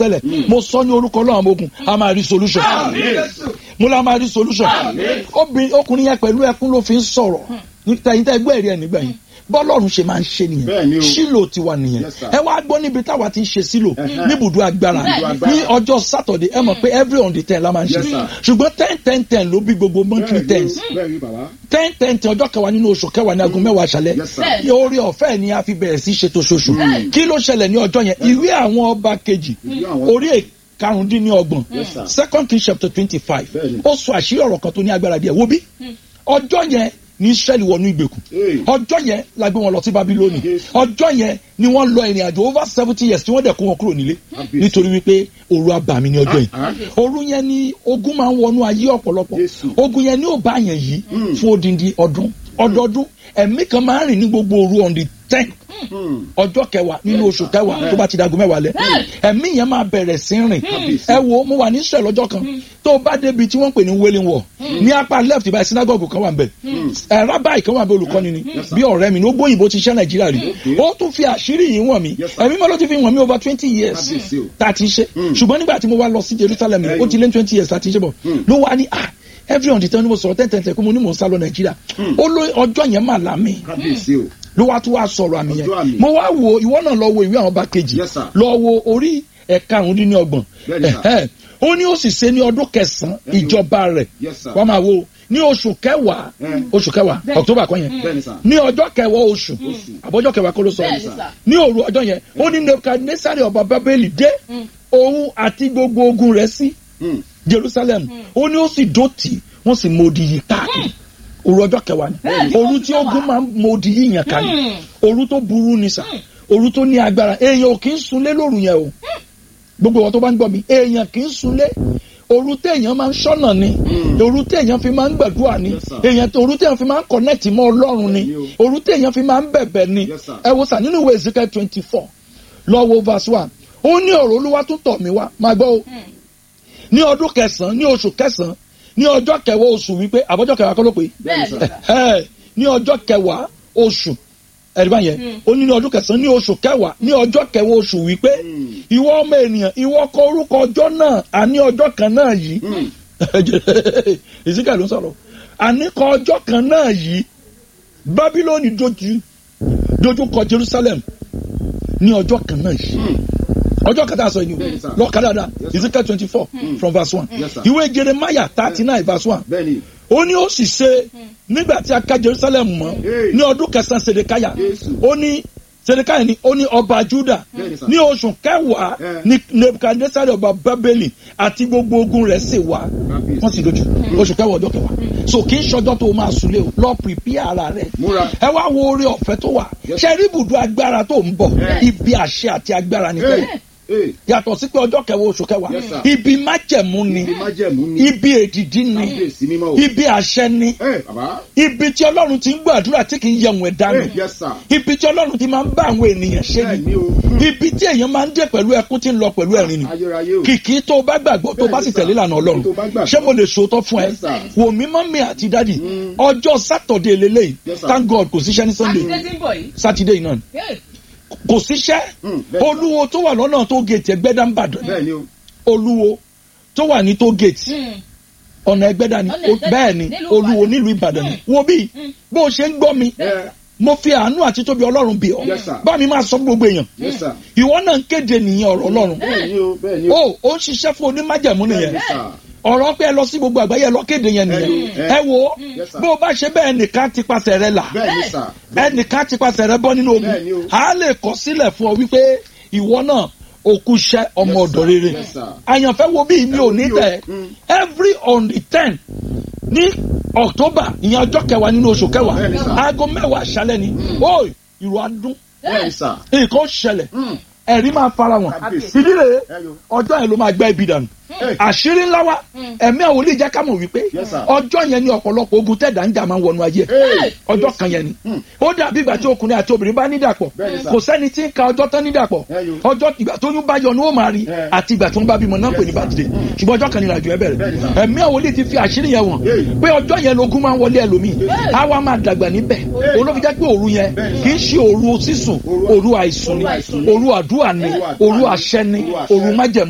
tẹ́lẹ̀ mo sọ ní orúkọ ọlọ́run àwọn ogun a máa rí solution mo la máa rí solution obìnrin ọkùnrin yẹn pẹ̀lú ẹkún ló fi ń sọ̀rọ̀ níta yìí tẹ́ gbọ́ ẹ̀rí ẹ̀ nígbà yìí bọ́lọ́run ṣe máa ń ṣe Bẹ́ẹ̀ ni nìyẹn o. sílò tiwa nìyẹn Yes, sir. ẹ wá gbọ́ níbi táwa ti ń ṣe sílò Ẹhẹ́. níbùdó agbára agbára. ní ọjọ́ sátọ̀dẹ̀ ẹ mọ̀ pé every on the ten la máa ń ṣe Yes, sir. ṣùgbọ́n ten ten ten ló bí gbogbo monthly tens bẹ́ẹ̀ ni bàbá. ten ten ten ọjọ́ kẹwàá nínú oṣù kẹwàá ní aago mẹ́wàá aṣálẹ̀ Yes, sir. ní orí ọ̀fẹ́ ni a fi bẹ̀rẹ̀ sí ṣètò ṣoṣù kí ló ṣẹlẹ̀ ní ọjọ́ yẹn ìwé àwọn ọba kejì Ìwé àwọn- orí karùndínlọ́gbọ̀n Yes, sir. second king chapter twenty five Bẹ́ẹ̀ni. ó sọ àṣírí ọ̀rọ̀ kan tó ní agbára díẹ̀ wo bí ọjọ́ yẹn ní Ísírẹ́lì wọnú ìgbèkùn Hey. ọjọ́ yẹn la gbé wọn lọ sí Bábílónì Yes. ọjọ́ yẹn ni wọ́n lọ ìrìn àjò over seventy years tí wọ́n dẹ̀ kó wọn kúrò nílé Kábíyèsí. nítorí wípé òru abàmì ní ọjọ́ yìí Ah, òru yẹn ni ogun máa ń wọnú ayé ọ̀pọ̀lọpọ̀ Jésù. ogun yẹn ni ó bá yẹn yìí Mm. fún odindi ọdún ọdọọdún ẹ̀mí kan máa ń rìn ní gbogbo òru on the ten Hmm. ọjọ́ kẹwàá nínú oṣù kẹwàá tó bá ti dagun mẹ́wàá lẹ̀ ẹ̀mí yẹn máa bẹ̀rẹ̀ sí rìn ẹ wo mo wà ní Israel lọ́jọ́ kan tó o bá débi tí wọ́n ń pè ní wailing wall ní apá left báyìí synagogue kan wà ń bẹ̀ ẹ̀ rabbi kan wà ń bẹ̀ olùkọ́ni ni bí ọ̀rẹ́ mi ní ó gbóyìnbó ti ṣẹ́ Nàìjíríà rí ó tún fi àṣírí yìí wọ̀n mi Yes, sir. ẹ̀mí mọ́ ló ti fi wọ̀n mi over twenty years Kábíyèsí o. tá a ti ṣe ṣùgbọ́n nígbà tí mo wá lọ sí Jerusalem Ẹ̀yìn. ó ti lé twenty years tá a ti ṣe bọ̀ ló wá ní ah every on the ten ni mo sọ̀rọ̀ ten ten ten kó mo ní mò ń sá lọ Nàìjíríà ó ló ọjọ́ yẹn mà lámì kábíyèsí o. ló wá tún wá sọ̀rọ̀ àmì Ọjọ́ àmì. yẹn mo wá wo ìwọ náà lọ wo ìwé àwọn ọba kejì Yes, sir. lọ wo orí ẹ̀ka àrùn dín ní ọgbọ̀n Bẹ́ẹ̀ni, sir. Ẹ̀hẹ́. ó ní ó sì ṣe ní ọdún kẹsàn-án Bẹ́ẹ̀ni o. ìjọba rẹ̀ Yes, sir. wọ́n máa wo ní oṣù kẹwàá Eh. oṣù kẹwàá october kan yẹn Bẹ́ẹ̀ni, sir. ní ọjọ́ kẹwàá oṣù àbọ̀jọ́ kẹwàá kó ló sọ Bẹ́ẹ̀ni, sir. ní òru ọjọ́ yẹn ó ní nebukadnesari ọba bábélì dé òun àti gbogbo ogun rẹ̀ sí Hmm. jerusalem ó ní ó sì dọ̀tí wọ́n sì mọ odi yìí káàkiri òru ọjọ́ kẹwàá ni òru tí ogun máa ń mọ odi yìí yẹn káàkiri òru tó burú ni sà òru tó ní agbára èèyàn ò kì í sunlé lóru yẹn o gbogbo wọn tó bá ń gbọ́ mi èèyàn kì í sunlé òru téèyàn máa ń ṣọ́nà ni òru téèyàn fi máa ń gbàdúrà ni Yes, sir. èèyàn òru téèyàn fi máa ń connect mọ́ ọlọ́run ni Bẹ́ẹ̀ni òru téèyàn fi máa ń bẹ̀bẹ̀ ni Yes, sir. ẹ wo sà nínú ìwé Ezekiel twenty four lọ wo verse one ó ní ọ̀rọ̀ olúwa tún tọ̀ mí wá máa gbọ́ o ní ọdún kẹsàn-án ní oṣù kẹsàn-án ní ọjọ́ kẹwàá oṣù wípé àbọ̀jọ́ kẹwàá kọ́ ló pé bẹ́ẹ̀ ni sà. ẹ ní ọjọ́ kẹwàá oṣù ẹ̀ríbá yẹn ó ní ní ọdún kẹsàn-án ní oṣù kẹwàá ní ọjọ́ kẹwàá oṣù wípé ìwọ ọmọ ènìyàn ìwọ kọ orúkọ ọjọ́ náà àní ọjọ́ kan náà yìí Ezekiel ló ń sọ̀rọ̀ àní kọ ọjọ́ kan náà yìí Bábílónì dojú dojú kọ Jerusalem ní ọjọ́ kan náà yìí ọjọ́ kan tá a sọ yìí ni Bẹ́ẹ̀ni, sir. o lọ kà dáadáa Yes, sir. Ezekiel twenty four from verse one Yes, sir. ìwé Jeremiah thirty nine verse one bẹ́ẹ̀ni. ó ní ó sì ṣe nígbà tí a ká Jerusalem mọ́ Hey. ní ọdún kẹsàn-án Sedekaya Jésù. ó ní Sedekaya ni ó ní ọba Juda Bẹ́ẹ̀ni, sir. ní oṣù kẹwàá Eh. ní Nebukadnesari ọba Babeli àti gbogbo ogun rẹ̀ sì wá Kábíyèsí. wọ́n sì dojú oṣù kẹwàá ọjọ́ kẹwàá so kì í ṣọjọ́ tó o máa súnlé o lọ prepare ara rẹ̀ Múra. ẹ wá wo oore ọ̀fẹ́ tó wà Yes. ṣe rí ibùdó agbára tó ń bọ̀ Eh. ibi àṣẹ àti agbára ní tẹ́lẹ̀ Hey. yàtọ̀ sí pé ọjọ́ kẹwàá oṣù kẹwàá Yes, sir. ibi májẹ̀mú ni Ibi májẹ̀mú ni. ibi èdìdí ni Kábíyèsí mímọ́ o. ibi àṣẹ ni Ẹ bàbá. ibi tí ọlọ́run ti ń gbàdúrà tí kì í yẹ̀wọ̀n ẹ̀dá Hey, nù yes sir. ibi tí ọlọ́run ti máa ń bá àwọn ènìyàn ṣe Bẹ́ẹ̀ni ni o. Hmm. ibi tí èèyàn máa ń dé pẹ̀lú ẹkún tí ń lọ pẹ̀lú ẹ̀rín ni Ayérayé o. kìkì tó o bá gbàgbọ́ tó o bá sì Bẹ́ẹ̀ni, sir. tẹ̀lé ìlànà ọlọ́run Tó o bá gbàgbọ́. ṣé mo lè sòótọ́ fún ẹ Yes, sir. wò mí mọ́ mi àti dádì ọjọ́ sátọ̀dé lélẹ́yìí Yes, sir. thank God kò síṣẹ́ ní sunday àtúndé tí ń bọ̀ yìí. sátidé náà Hey. kò síṣẹ́ Hmm, bẹ́ẹ̀ ni. olúwo tó wà lọ́nà tó gèètì ẹgbẹ́dá ń bàdàn Bẹ́ẹ̀ni o. olúwo tó wà ní tó gèètì Hmm. ọ̀nà ẹgbẹ́dá ni Ọ̀nà O- Ẹgbẹ́dá bẹ́ẹ̀ ni nílùú olúwo Ìbàdàn. nílùú ìbàdàn ni wo bí bó o ṣe ń gbọ́ mi Ẹ mo fi àánú àti tóbi ọlọ́run bì ọ́ Yes, sir. bá mi máa sọ fún gbogbo èèyàn yes sir. ìwọ náà ń kéde nìyẹn ọ̀rọ̀ ọlọ́run Bẹ́ẹ̀ni o. Bẹ́ẹ̀ni o. o ó ń ṣiṣẹ́ fún onímájẹ̀mú nìyẹn Bẹ́ẹ̀ni sir. ọ̀rọ̀ pé ẹ lọ sí gbogbo àgbáyé ẹ lọ kéde yẹn nìyẹn Ẹ- ẹ wo Yes, sir. bó o bá ṣe bẹ́ẹ̀ nìkan ti pasẹ̀ rẹ là Bẹ́ẹ̀ni sir. ẹnìkan ti pasẹ̀ rẹ bọ́ nínú ogun Bẹ́ẹ̀ni o. a lè kọ sílẹ̀ fún ọ wípé ìwọ náà òkú ṣẹ́ ọmọ Yes, ọ̀dọ̀ sir. rere Yes, sir. àyànfẹ́ wo bí mi ò ní Ẹ wo bí o. tẹ̀ Mm. every on the ten ní October ìyẹn ọjọ́ kẹwàá nínú oṣù kẹwàá Bẹ́ẹ̀ni, sir. aago mẹ́wàá aṣálẹ́ ni ó ìrù adún Bẹ́ẹ̀ni sir. nǹkan ó ṣẹlẹ̀ Hmm. ẹ̀rí máa fara wọn Kábíyèsí. ìdí rèé Ẹ yo. ọjọ́ yẹn ló máa gbẹ́ ibi dànù Hey. àṣírí ńlá wa ẹ̀mí àwọn olè jẹ́ ká mọ̀ wípé Yes, sir. ọjọ́ yẹn ni ọ̀pọ̀lọpọ̀ ogun tẹ̀dá ń jà máa ń wọnú ayé Hey. ọjọ́ kan yẹn ni ó dàbí ìgbà tí ọkùnrin àti obìnrin bá nídàpọ̀ Bẹ́ẹ̀ni, sir. kò sẹ́ni tí ń ka ọjọ́ tán nídàpọ̀ Ẹ yo. ọjọ́ ìgbà tó yún bá yọ ni ó máa rí Yeah. àti ìgbà tó ń bá bímọ náà pè ní bàtìdè ṣùgbọ́n ọjọ́ kan ni ìrìnàjò ẹ bẹ̀rẹ̀ Bẹ́ẹ̀ni, sir. ẹ̀mí àwọn olè ti fi àṣírí yẹn wọ̀n Hey. pé ọjọ́ yẹn lógún máa ń wọlé ẹlòmíì á wá máa dàgbà níbẹ̀ Hey. òun ló fi jẹ́ pé òru yẹn Bẹ́ẹ̀ni, kì í ṣe òru sísùn Òru- òru àìsùn ni Òru àìsùn ni. òru àdúrà ni Òru àdúrà òru ni. àṣẹ ni Òru àṣẹ. òru májẹ̀mú